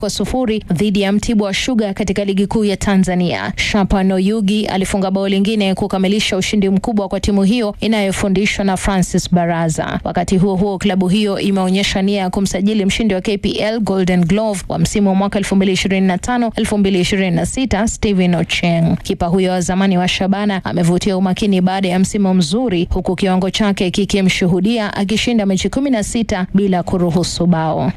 kwa sufuri dhidi ya Mtibwa Sugar katika ligi kuu ya Tanzania. Shapano Yugi alifunga bao lingine kukamilisha ushindi mkubwa kwa timu hiyo inayofundishwa na Francis Baraza. Wakati huo huo, klabu hiyo imeonyesha nia ya kumsajili mshindi wa KPL Golden Glove wa msimu wa mwaka 2025-2026 Steven Ocheng. Kipa huyo wa zamani wa Shabana amevutia umakini baada ya msimu mzuri, huku kiwango chake kikimshuhudia akishinda mechi 16 bila kuruhusu bao.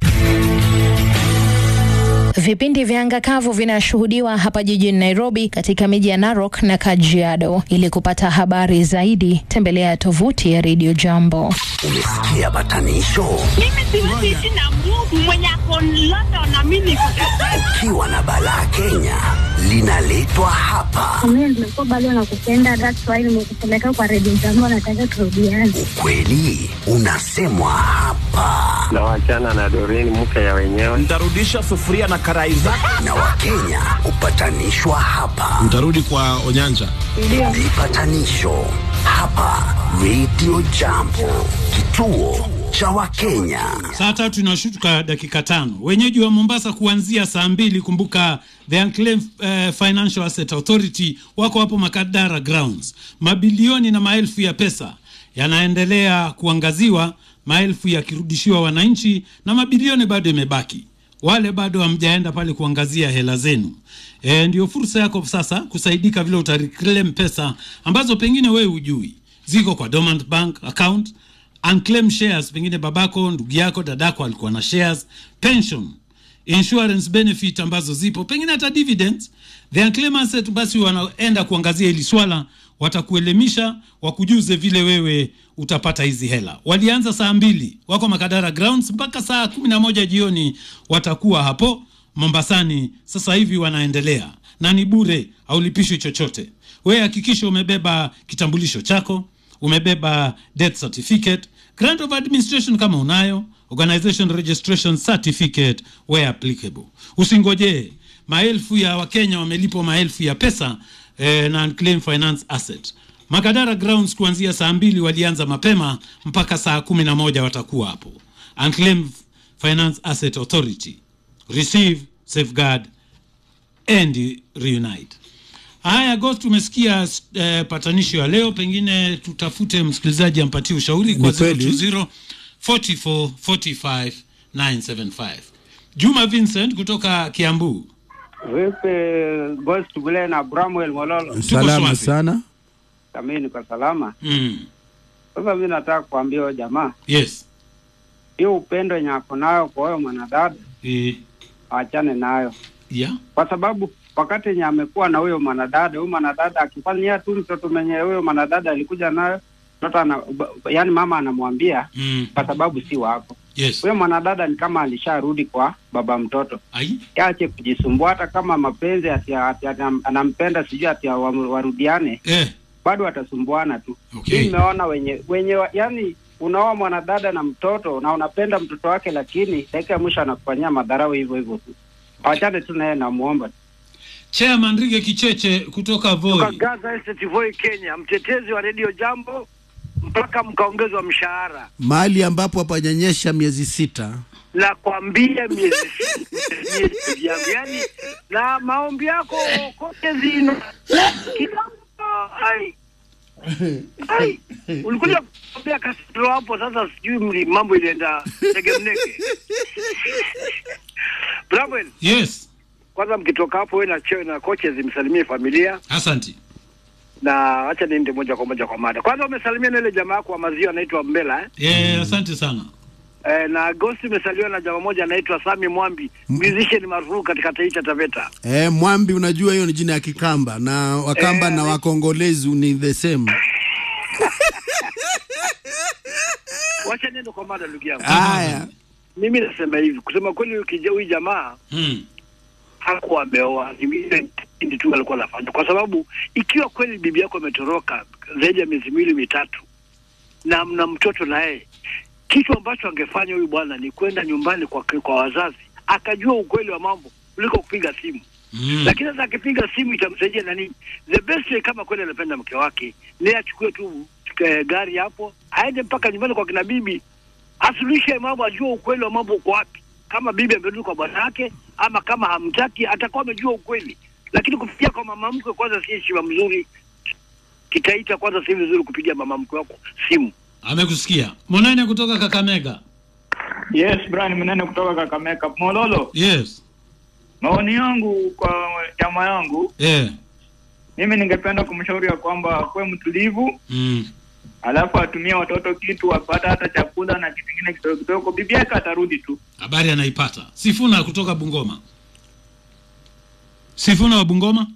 Vipindi vya anga kavu vinashuhudiwa hapa jijini Nairobi katika miji ya Narok na Kajiado. Ili kupata habari zaidi, tembelea tovuti ya Radio Jambo. Umesikia batanisho? Mimi siwezi ishi na Mungu mwenye ako London na mimi niko Ukiwa na balaa Kenya linaletwa hapa. Mimi nimekuwa bado nakupenda, that's why nimekupeleka kwa redio jambo, nataka turudiane. Ukweli unasemwa hapa, na wachana na Doreen mke ya wenyewe. Nitarudisha sufuria na karai zake. na Wakenya hupatanishwa hapa. Mtarudi kwa Onyanja. Vipatanisho hapa Radio Jambo, kituo cha Wakenya. Saa tatu inashuka dakika tano. Wenyeji wa Mombasa kuanzia saa mbili. Kumbuka the Unclaimed uh, Financial Asset Authority wako hapo Makadara Grounds. Mabilioni na maelfu ya pesa yanaendelea kuangaziwa, maelfu yakirudishiwa wananchi na mabilioni bado imebaki. Wale bado hamjaenda pale kuangazia hela zenu. E, ndio fursa yako sasa kusaidika vile utareclaim pesa ambazo pengine wewe hujui ziko kwa dormant bank account unclaimed shares, pengine babako, ndugu yako, dadako alikuwa na shares, pension, insurance benefit ambazo zipo, pengine hata dividends. The unclaimed asset, basi wanaenda kuangazia hili swala, watakuelimisha, wakujuze vile wewe utapata hizi hela. Walianza saa mbili, wako Makadara Grounds mpaka saa kumi na moja jioni watakuwa hapo Mombasani. Sasa hivi wanaendelea na ni bure, haulipishwi chochote. Wewe hakikisha umebeba kitambulisho chako, umebeba death certificate, grant of administration kama unayo, organization registration certificate where applicable. Usingojee maelfu ya Wakenya wamelipwa maelfu ya pesa eh, na unclaimed finance asset. Makadara Grounds kuanzia saa mbili walianza mapema mpaka saa kumi na moja watakuwa hapo. Unclaimed Finance Asset Authority, receive, safeguard and reunite. Haya, Ghost, tumesikia eh, patanisho ya leo, pengine tutafute msikilizaji ampatie ushauri kwa Ni kweli. 020 44 45 975. Juma Vincent kutoka Kiambu. Vipi Ghost Bule na Bramwell Mololo? Salama swafi. sana. Kami niko salama. Mm. Sasa mimi nataka kuambia huyo jamaa, Yes. hiyo upendo yenye ako nayo kwa huyo mwanadada Eh, aachane nayo, yeah. kwa sababu wakati yenye amekuwa na huyo mwanadada, huyo mwanadada akifanyia tu mtoto mwenye huyo mwanadada alikuja nayo mtoto ana, yani mama anamwambia Mm. kwa sababu si wako. Yes. Huyo mwanadada ni kama alisharudi kwa baba mtoto. Ai. Ache kujisumbua, hata kama mapenzi ati, ati, ati anampenda sijui ati wa- warudiane, Eh. bado watasumbuana tu. Okay. Hii nimeona wenye wenye wa- yani unaoa mwanadada na mtoto na unapenda mtoto wake, lakini dakika ya mwisho anakufanyia madharau hivyo hivyo tu. Awachane tu naye, namuomba tu. Chairman Rige Kicheche kutoka Voi. Gaza Estate Voi Kenya, mtetezi wa redio Jambo mpaka mkaongezwa mshahara. Mahali ambapo hapajanyesha miezi sita. Nakwambia miezi miezi yangu, yani na maombi yako kote zino kidogo. Ai, ai, ulikuja kuambia Castro hapo. Sasa sijui mli- mambo ilienda tegemnege. Bramwell, Yes. kwanza mkitoka hapo, wewe na cheo na coaches msalimie familia Asante. na acha niende moja kwa moja kwa mada. Kwanza umesalimia na ile jamaa yako wa maziwa anaitwa Mbela eh? Eh, asante sana. Eh, na Agosti umesalimiwa na jamaa moja anaitwa Sami Mwambi, musician maarufu katika taifa Taveta. Eh, Mwambi unajua hiyo ni jina ya Kikamba na Wakamba Eh, na ni- Wakongolezi ni the same. Wacha niende kwa mada ndugu yangu. Haya. Mimi nasema hivi, kusema kweli huyu kija- huyu jamaa Mm. hakuwa ameoa, ni ile kipindi tu alikuwa anafanya, kwa sababu ikiwa kweli bibi yako ametoroka zaidi ya miezi miwili mitatu na mna mtoto na yeye, kitu ambacho angefanya huyu bwana ni kwenda nyumbani kwa, kwa wazazi akajua ukweli wa mambo kuliko kupiga simu Mm. lakini sasa akipiga simu itamsaidia na nini? The best way kama kweli anapenda mke wake ni achukue tu eh, gari hapo aende mpaka nyumbani kwa kina bibi, asuluhishe mambo, ajue ukweli wa mambo uko wapi. kama bibi amerudi kwa bwanake ama kama hamtaki atakuwa amejua ukweli, lakini kupigia kwa mama mkwe kwanza si heshima mzuri. Kitaita kwanza si vizuri kupigia mama mkwe wako simu. Amekusikia. Monene kutoka Kakamega. Yes, Brian Mnene kutoka Kakamega. Mololo, Yes. maoni yangu kwa chama yangu, Eh. mimi ningependa kumshauri ya kwamba akuwe mtulivu, Mm. alafu atumie watoto kitu, apata hata chakula na kitu kingine kidogo kidogo, bibi yake atarudi tu. Habari anaipata. Sifuna kutoka Bungoma. Sifuna wa Bungoma.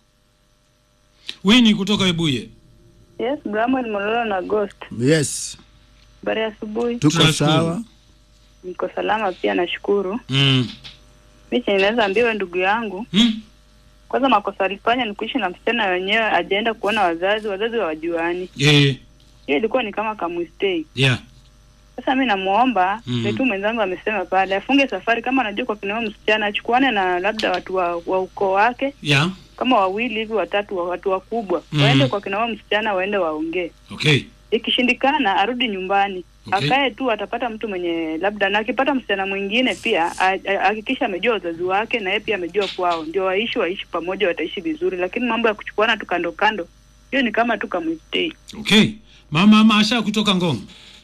Wini kutoka Webuye. Yes, Bramwell Mololo na Ghost. Yes, Habari ya asubuhi. tuko Tunashukuru. sawa. Niko salama pia nashukuru. Mm. Mimi chenye naweza ambiwa ndugu yangu, Mm. kwanza makosa alifanya ni kuishi na msichana wenyewe, ajaenda kuona wazazi, wazazi hawajuani. Eh. Hiyo ilikuwa ni kama kamistake. Yeah. Sasa mi namuomba Mm. mm. tu mwenzangu amesema pale afunge safari, kama anajua kwa kinao msichana achukuane na labda watu wa, wa ukoo wake Yeah. kama wawili hivi watatu, wa- watu wakubwa Mm. waende kwa kinao msichana, waende waongee. Okay. Ikishindikana arudi nyumbani Okay. akae tu, atapata mtu mwenye labda, na akipata msichana mwingine pia a- a- hakikisha amejua wazazi wake na yeye pia amejua kwao, ndio waishi waishi pamoja, wataishi vizuri. Lakini mambo ya kuchukuana tu kando kando, hiyo ni kama tu kamwistei. Okay. Mama Masha kutoka Ngong.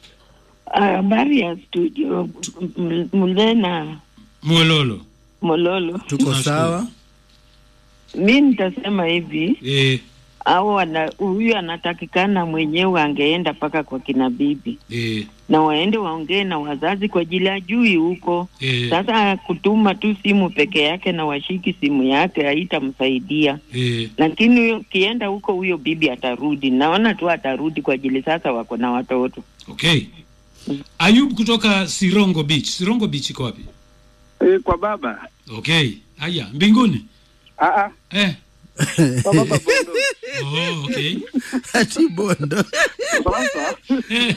Habari ya studio M- Mulena Mwololo. Mololo. Tuko Tunashukuru. sawa. Mi nitasema hivi Eh. au ana- huyu anatakikana mwenyewe angeenda mpaka kwa kina bibi Eh. na waende waongee na wazazi kwa ajili ajui huko. Eh. Sasa kutuma tu simu peke yake na washiki simu yake haitamsaidia, Eh. lakini huyo kienda huko, huyo bibi atarudi. Naona tu atarudi kwa ajili sasa wako na watoto. Okay. Ayub kutoka Sirongo Beach. Sirongo Beach iko wapi? E, kwa baba Okay. Haya, mbinguni. Aa, Eh. kwa baba Bondo. Oh, okay. Ati bondo. Sasa Eh.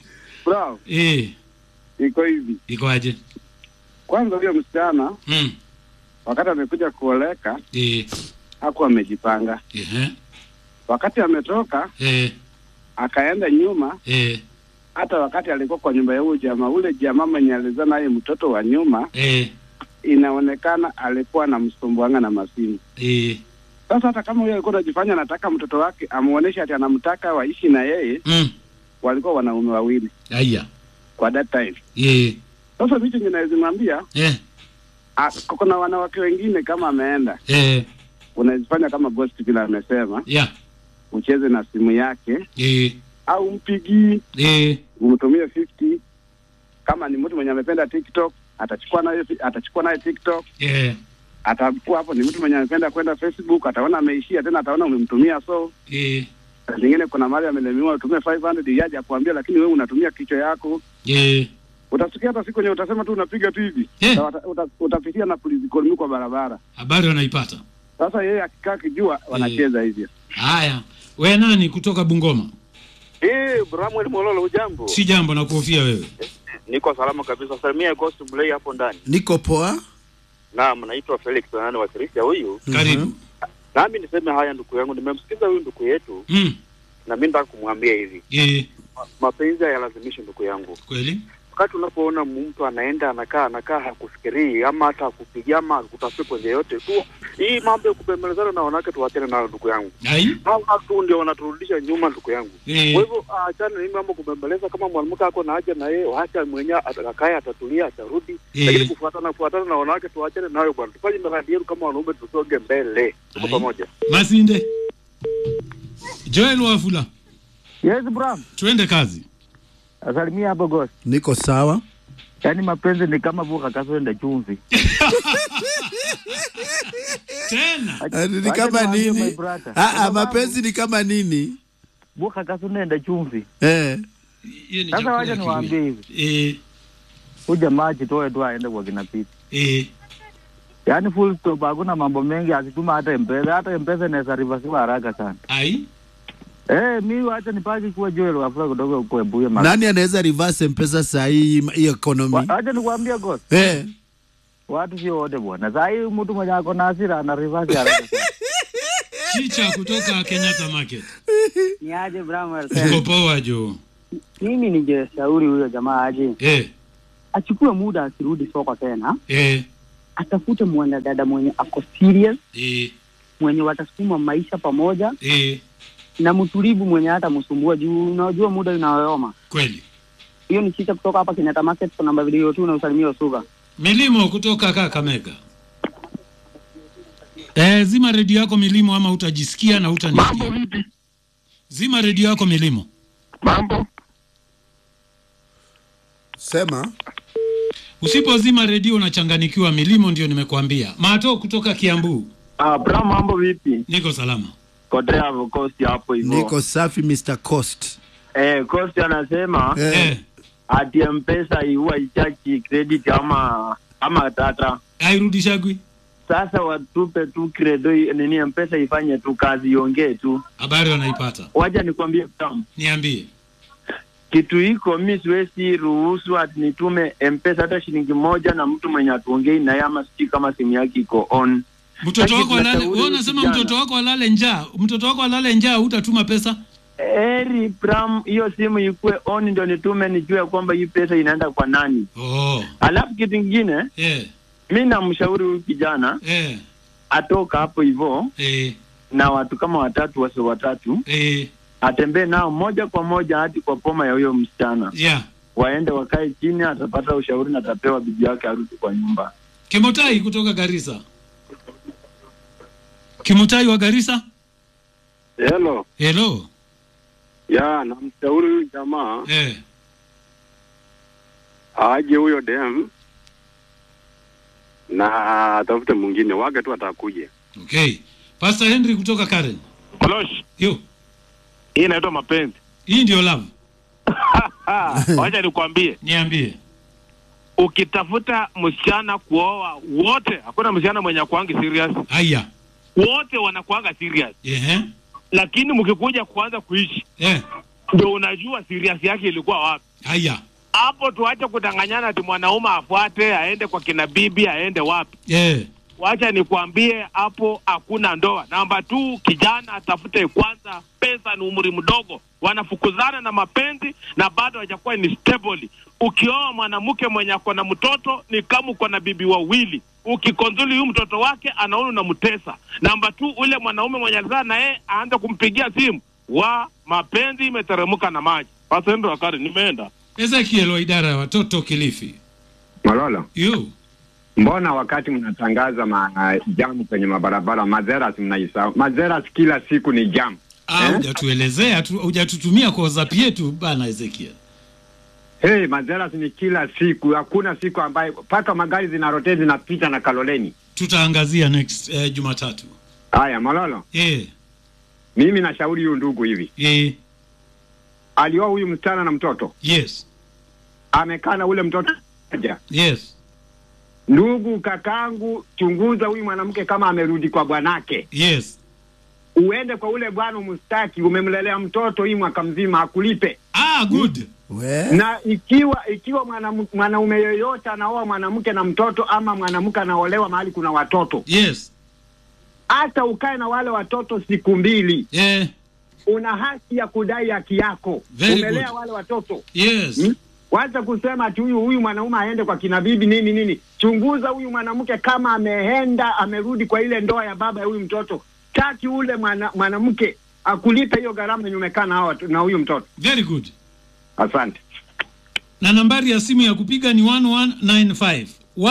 bro, Eh. iko hivi. Iko aje? Kwanza huyo msichana Mm. wakati amekuja kuoleka Eh. hakuwa amejipanga. Eh. Wakati ametoka Eh. akaenda nyuma, Eh. hata wakati alikuwa kwa nyumba ya huyo jamaa, ule jamaa mwenye alizaa naye mtoto wa nyuma, Eh. inaonekana alikuwa anamsumbuanga na masimu. Eh. Sasa hata kama huyo alikuwa anajifanya anataka mtoto wake amuoneshe ati anamtaka waishi na yeye, Mm. walikuwa wanaume wawili Haya. kwa that time. Eh. Sasa vitu ninaweza mwambia Eh. ah, kuna wanawake wengine kama ameenda, Eh. unazifanya kama ghost vile amesema, Yeah. ucheze na simu yake Eh. au mpigii Eh. umtumie 50 kama ni mtu mwenye amependa TikTok atachukua naye atachukua naye TikTok Eh. atakuwa hapo. Ni mtu mwenye amependa kwenda Facebook ataona ameishia tena, ataona umemtumia. So Eh. saa zingine kuna mali amelemiwa, utumie 500 yaje akuambia, lakini wewe unatumia kichwa yako. Eh. Utasikia hata siku yenye utasema tu unapiga tu hivi Eh. Na uta- uta- utapitia na polisi kolmi kwa barabara. Habari wanaipata. Sasa yeye akikaa kijua wanacheza hivyo. Haya. We nani kutoka Bungoma? Eh, Bramwel Mololo, ujambo? Si jambo na kuhofia wewe. Niko salama kabisa. Salimia Ghost Mlei hapo ndani. Niko poa. Naam, naitwa Felix nani wa Kirisia huyu. Karibu. Nami niseme haya ndugu yangu, nimemsikiza huyu ndugu yetu Mm. na mimi nataka kumwambia hivi. Eh. Ma- Mapenzi hayalazimishi ndugu yangu. Kweli? Wakati unapoona mtu anaenda anakaa anakaa hakufikirii ama hata hakupigia ama kutafuta kwenye yote tu, hii mambo ya kubembelezana na wanawake tuwachane nayo ndugu yangu. Ai. Hao watu ndio wanaturudisha nyuma ndugu yangu. Eh. Kwa hivyo achana na hii mambo kubembeleza. Kama mwanamke ako na haja na yeye, wacha mwenyewe atakaye, atatulia, atarudi. Eh. Lakini kufuatana kufuatana na wanawake tuachane nayo bwana, tufanye miradi yetu kama wanaume, tusonge mbele, tuko Ai. pamoja. Masinde. Joel Wafula. Yes, Bram. Tuende kazi. Asalimia hapo Ghost. Niko sawa. Yaani mapenzi ni kama vuka kaswenda chumvi. Tena. Ati Ni Wacha kama niwaambie my nini? brother. Ah, ah, Kwa mapenzi ni kama nini? Vuka kaswenda chumvi. Eh. Hiyo ni Sasa chakula wacha ya niwaambie hivi. Kiluya. Eh. Huyu jamaa ajitoe tu aende kwa kina Pete. Eh. Yaani full stop hakuna mambo mengi asituma hata M-Pesa. Hata M-Pesa inaweza reversiwa haraka sana. Ai. Eh, mi wacha nipaki kuwa Joel Wafula kutoka huko Ebuye mara. Nani anaweza reverse mpesa saa hii hii economy? Wa- Wacha nikwambie Ghost. Eh. Watu sio wote bwana. Saa hii mtu mwenye ako na hasira ana reverse haraka sana. Chicha kutoka Kenyatta Market. Ni aje Bramwell? Uko poa jo. Mimi ningeshauri huyo jamaa aje Eh. achukue muda asirudi soko tena, eh, atafute mwanadada mwenye ako serious, eh, mwenye watasukuma maisha pamoja eh, na mtulivu, mwenye hata msumbua juu unajua muda unayoyoma. kweli. Hiyo ni chicha kutoka hapa Kenyatta Market kwa namba video tu na usalimia Usuga. Milimo kutoka Kakamega. Eh, zima redio yako Milimo ama utajisikia na utanisikia. Zima redio yako Milimo. Mambo. Sema. Usipozima redio unachanganikiwa. Milimo ndio nimekuambia. Mato kutoka Kiambu. Ah, bra mambo vipi? Niko salama. Kotea Coast hapo hivyo. Niko safi Mr. Coast. Eh, Coast anasema Eh. ati M-Pesa huwa ichachi credit ama ama tata. Hairudishagwi. Sasa watupe tu credo nini M-Pesa ifanye tu kazi iongee tu. Habari wanaipata. Waja nikwambie tam. Niambie. Kitu hiko mi siwezi ruhusu ati nitume M-Pesa hata shilingi moja na mtu mwenye atuongei naye ama sijui kama simu yake iko on. Mtoto Lakini wako alale, tunashauri wewe unasema vijana. mtoto wako alale njaa. Mtoto wako alale njaa hutatuma pesa? Eri Pram, hiyo simu ikuwe on ndio nitume nijue kwamba hii pesa inaenda kwa nani. Oh. Alafu kitu kingine Eh. mi namshauri huyu kijana Eh. atoka hapo hivyo Eh. na watu kama watatu wasi watatu Eh. atembee nao moja kwa moja hadi kwa poma ya huyo msichana, Yeah. waende wakae chini, atapata ushauri na atapewa bibi yake arudi kwa nyumba. Kimotai kutoka Garissa. Kimotai wa Garissa? Hello. Hello. Ya, namshauri huyu jamaa Eh. aje huyo dem na atafute mwingine wake tu atakuja. Okay. Pastor Henry kutoka Karen. Kolosh. Yo. Hii inaitwa mapenzi. Hii ndio love. Wacha nikwambie. Niambie. Ukitafuta msichana kuoa wote, hakuna msichana mwenye akuangi serious. Haya. Wote wanakuanga serious. Ehe. Lakini mkikuja kuanza kuishi Eh. ndio unajua serious yake ilikuwa wapi. Haya. Hapo tuache kudanganyana ati mwanaume afuate aende kwa kina bibi aende wapi. Eh. Wacha nikwambie hapo hakuna ndoa. Namba tu, kijana atafute kwanza pesa, ni umri mdogo, wanafukuzana na mapenzi na bado hajakuwa ni stable. Ukioa mwanamke mwenye ako na mtoto ni kama uko na bibi wawili. Ukikonzuli huyu mtoto wake anaona unamtesa. Namba tu, ule mwanaume mwenye alizaa na yeye aanze kumpigia simu, wa mapenzi imeteremka na maji. Pasendo wakari nimeenda Ezekiel wa idara ya watoto Kilifi. Malolo, Yo. mbona wakati mnatangaza ma jamu kwenye mabarabara mazeras mnaisahau? Mazeras kila siku ni jam. Ah, hujatuelezea tu, hujatutumia kwa WhatsApp yetu bana Ezekiel. Hey, mazeras ni kila siku, hakuna siku ambayo mpaka magari zinarotee zinapita na Kaloleni. Tutaangazia next eh, Jumatatu. Haya, Malolo, Eh. mimi nashauri huyu ndugu hivi, Eh. alioa huyu msichana na mtoto, Yes. amekaa na ule mtoto moja. Yes. Ndugu kakangu, chunguza huyu mwanamke kama amerudi kwa bwanake. Yes. Uende kwa ule bwana umstaki, umemlelea mtoto hii mwaka mzima, akulipe. Ah, good. na ikiwa ikiwa mwanam- mwanaume yoyote anaoa mwanamke na mtoto ama mwanamke anaolewa mahali kuna watoto yes hata ukae na wale watoto siku mbili yeah. una haki ya kudai haki yako Very umelea good. wale watoto Yes. Hmm? wacha kusema ati huyu huyu mwanaume aende kwa kina bibi nini nini chunguza huyu mwanamke kama ameenda amerudi kwa ile ndoa ya baba ya huyu mtoto taki ule mwana- mwanamke akulipe hiyo gharama yenye umekaa na hao watu- na huyu mtoto Very good. asante na nambari ya simu ya kupiga ni 1195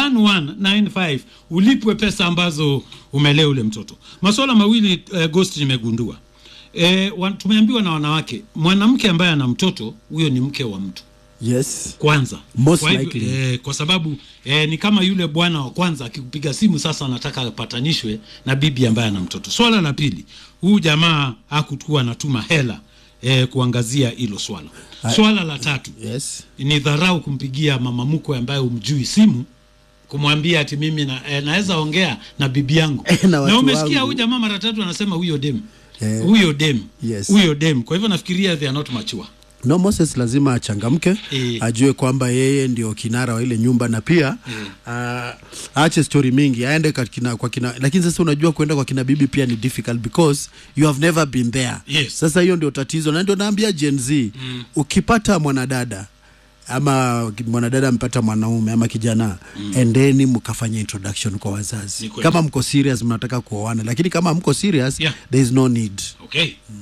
1195 ulipwe pesa ambazo umelea ule mtoto masuala mawili eh, ghost nimegundua eh, wa, tumeambiwa na wanawake mwanamke ambaye ana mtoto huyo ni mke wa mtu yes kwanza Most kwa, hivyo, likely. eh, kwa sababu eh, ni kama yule bwana wa kwanza akikupiga simu sasa anataka apatanishwe na bibi ambaye ana mtoto swala la pili huyu jamaa hakukuwa anatuma hela eh, kuangazia hilo swala swala la tatu yes. ni dharau kumpigia mama mkwe ambaye umjui simu kumwambia ati mimi na, eh, naweza ongea na bibi yangu Na na, watu umesikia wangu. huyu jamaa mara tatu anasema huyo dem Eh, huyo dem yes. huyo dem kwa hivyo nafikiria they are not mature no moses lazima achangamke Eh. ajue kwamba yeye ndio kinara wa ile nyumba na pia uh, aache stori mingi aende kwa kina, kwa kina lakini sasa unajua kuenda kwa kina bibi pia ni difficult because you have never been there Yes. sasa hiyo ndio tatizo na ndio naambia gen z Mm. ukipata mwanadada ama mwanadada ampata mwanaume ama kijana mm. endeni mkafanya introduction kwa wazazi Ni kweli. kama mko serious mnataka kuoana lakini kama mko serious Yeah. there is no need okay